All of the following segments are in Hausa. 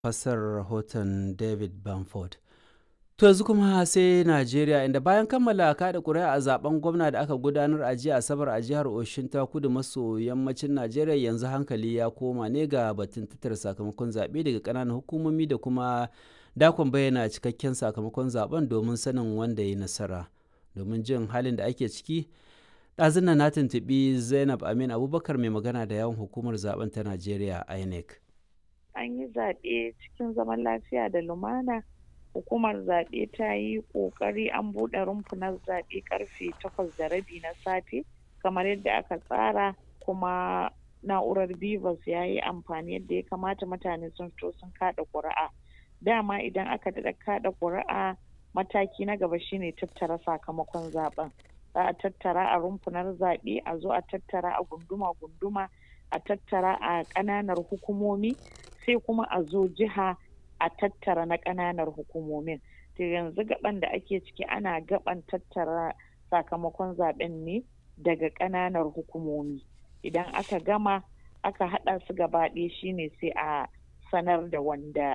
fassarar rahoton David Bamford. To yanzu kuma sai Najeriya inda bayan kammala kada ƙuri'a a zaben gwamna da aka gudanar a jiya Asabar a jihar Oshin ta kudu maso yammacin Najeriya yanzu hankali ya koma ne ga batun tattara sakamakon zaɓe daga ƙananan hukumomi da kuma dakon bayyana cikakken sakamakon zaben domin sanin wanda ya nasara. Domin jin halin da ake ciki, ɗazun na tuntuɓi Zainab Amin Abubakar mai magana da yawan hukumar zaben ta Najeriya INEC. An yi zaɓe cikin zaman lafiya da lumana. hukumar zaɓe ta yi ƙoƙari an buɗe rumfunan zaɓe ƙarfe takwas da rabi na safe kamar yadda aka tsara kuma na'urar bivas ya yi amfani yadda ya kamata mutane sun fito sun kaɗa ƙuri'a dama idan aka daɗa kaɗa ƙuri'a mataki na gaba shine tattara sakamakon zaɓen za a tattara a rumfunar zaɓe a zo a tattara a gunduma-gunduma a tattara a ƙananar hukumomi sai kuma a zo jiha a tattara na ƙananar hukumomin to yanzu gaban da ake ciki ana gaban tattara sakamakon zaben ne daga ƙananar hukumomi idan aka gama aka haɗa su gaba ɗaya shine sai a sanar da wanda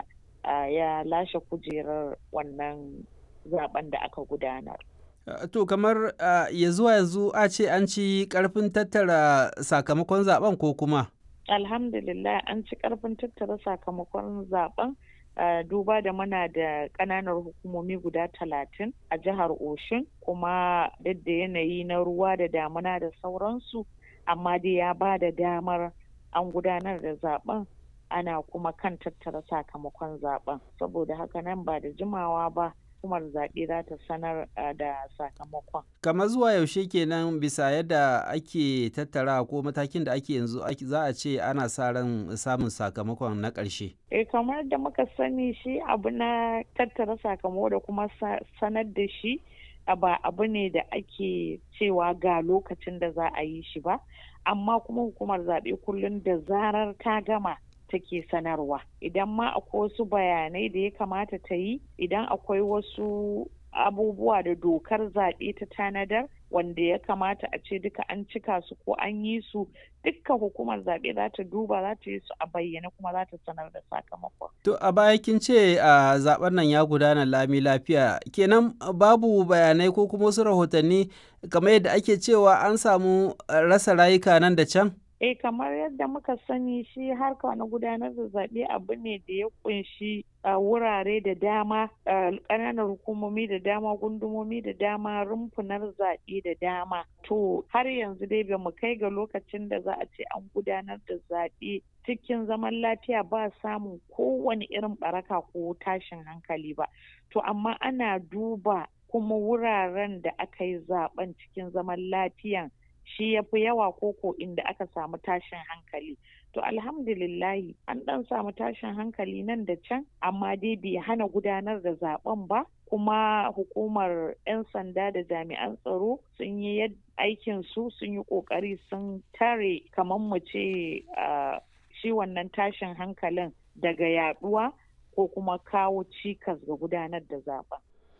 ya lashe kujerar wannan zaben da aka gudanar to kamar ya zuwa yanzu a ce an ci ƙarfin tattara sakamakon zaben ko kuma alhamdulillah an ci ƙarfin tattara sakamakon zaben Uh, duba da muna da ƙananan hukumomi guda talatin a jihar Oshin kuma duk da yanayi na ruwa da damuna da sauransu amma dai ya ba da damar an gudanar da zaben ana kuma kan tattara sakamakon zaben saboda haka nan ba da jimawa ba hukumar zaɓe za ta sanar da sakamakon. kamar zuwa yaushe kenan bisa yadda ake tattara ko matakin da ake yanzu za a ce ana sa ran samun sakamakon na ƙarshe. eh kamar da muka sani shi abu na tattara sakamako da kuma sanar da shi ba abu ne da ake cewa ga lokacin da za a yi shi ba amma kuma hukumar zaɓe kullum da zarar ta gama take sanarwa idan ma akwai wasu bayanai da ya kamata ta yi idan akwai wasu abubuwa da dokar zaɓe ta tanadar wanda ya kamata a ce duka an cika su ko an yi su dukka hukumar zaɓe za ta duba za ta yi su a bayyane kuma za ta sanar da sakamakon. To a baya kin ce a zaben nan ya gudana lami lafiya kenan babu bayanai ko kuma wasu rahotanni kamar yadda ake cewa an samu rasa rayuka nan da can? eh kamar yadda muka sani shi harka na gudanar da zaɓe abu ne da ya kunshi wurare da dama ƙananan hukumomi da dama gundumomi da dama rumfunar zaɓe da dama to har yanzu dai ba mu kai ga lokacin da za a ce an gudanar da zaɓe cikin zaman lafiya ba samun kowane irin baraka ko tashin hankali ba to amma ana duba kuma wuraren da aka yi zaben cikin zaman lafiyan shi ya fi yawa koko inda aka samu tashin hankali to alhamdulillahi an dan samu tashin hankali nan da can amma dai bai hana gudanar da zaben ba kuma hukumar 'yan sanda da jami'an tsaro sun yi aikin su sun yi kokari sun tare kamar mu ce shi wannan tashin hankalin daga yaduwa ko kuma kawo cikas ga gudanar da zaben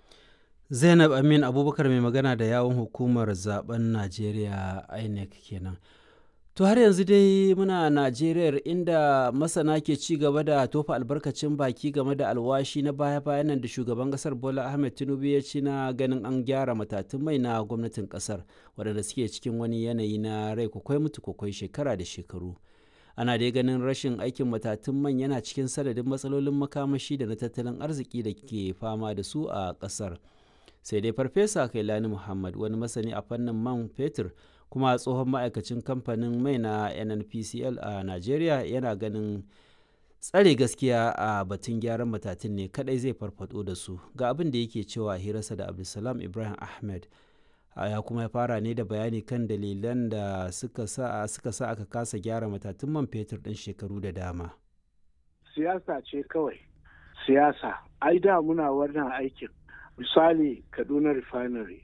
zainab amin abubakar mai magana da yawon hukumar zaben najeriya inec kenan to har yanzu dai muna najeriya inda masana ke ci gaba da tofa albarkacin baki game da alwashi na baya-bayan nan da shugaban kasar bola ahmed tinubu ya ci na ganin an gyara matatun mai na gwamnatin kasar waɗanda suke cikin wani yanayi na rai kwakwai mutu kwakwai shekara da shekaru ana dai ganin rashin aikin matatun man yana cikin sanadin matsalolin makamashi da na tattalin arziki da ke fama da su a kasar sai dai farfesa kailani muhammad wani masani a fannin man fetur kuma tsohon ma'aikacin kamfanin mai na nnpcl a nigeria yana ganin tsare gaskiya a batun gyaran matatun ne kadai zai farfado da su ga abin da yake cewa hirarsa da abdulsalam ibrahim ahmed ya kuma ya fara ne da bayani kan dalilan da suka sa suka sa aka kasa gyara matatun man fetur ɗin shekaru da dama siyasa ce kawai siyasa ai da muna wannan aikin misali kaduna refinery